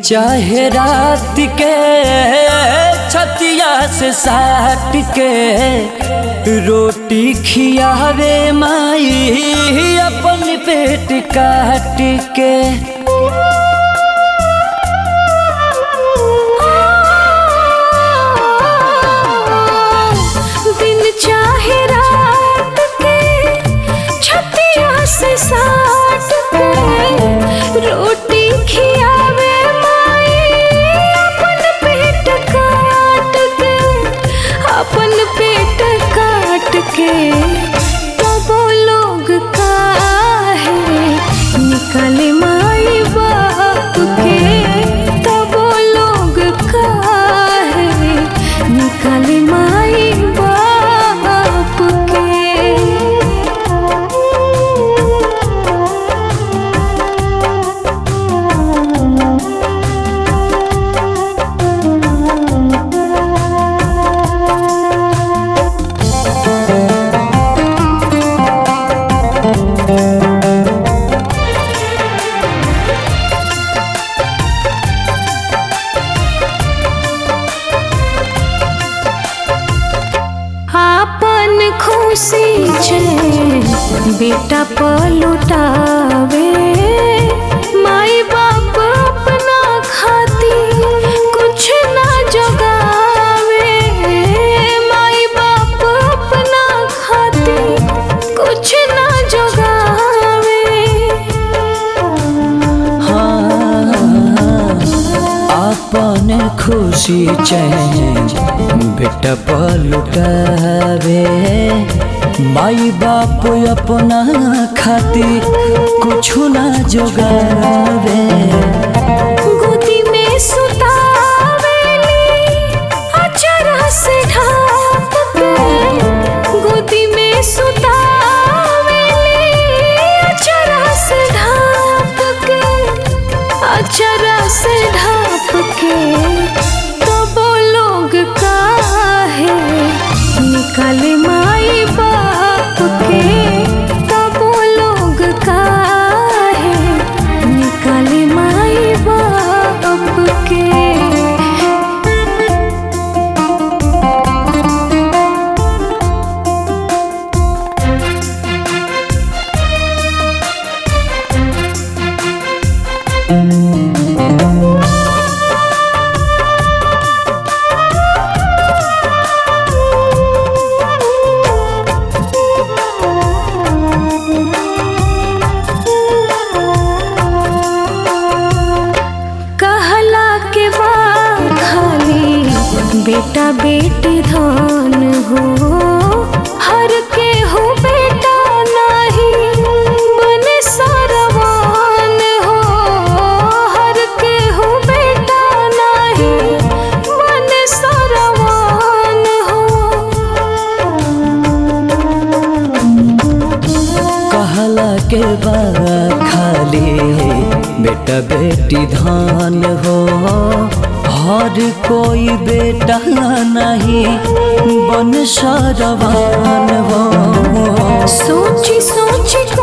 चाहे रात के छतिया से साट के रोटी खियावे माई अपन पेट काट के दिन चाहे रात के छतिया से साट के रोटी खियावे माई अपन पेट काट के अपन पेट काट के तब लोग काहे निकले माई बाप के तब लोग काहे निकले माई बाप के आपन खुशी छे बेटा पलुटावे माई बाप अपना खाती कुछ ना जगावे माई बाप अपना खाती कुछ ना जगावे अपन खुशी चैन बेटा पलुटावे माई बाप अपना खातिर कुछ ना जोगावे गोदी में सुतावेली अचरा से ढाप के गोदी में सुतावेली अचरा से ढाप के अचरा से ढाप के तब लोग काहे निकले माई बाप के तब लोग काहे निकले माई बाप के कहला के बाद खाली बेटा बेटी धन हो हर के हो बेटा नहीं बने सरवान हो हर के हो बेटा नहीं बने सरवान हो कहला के बा खाली बेटा बेटी धान हो हर कोई बेटा नहीं बन सरवान हो सोची सोची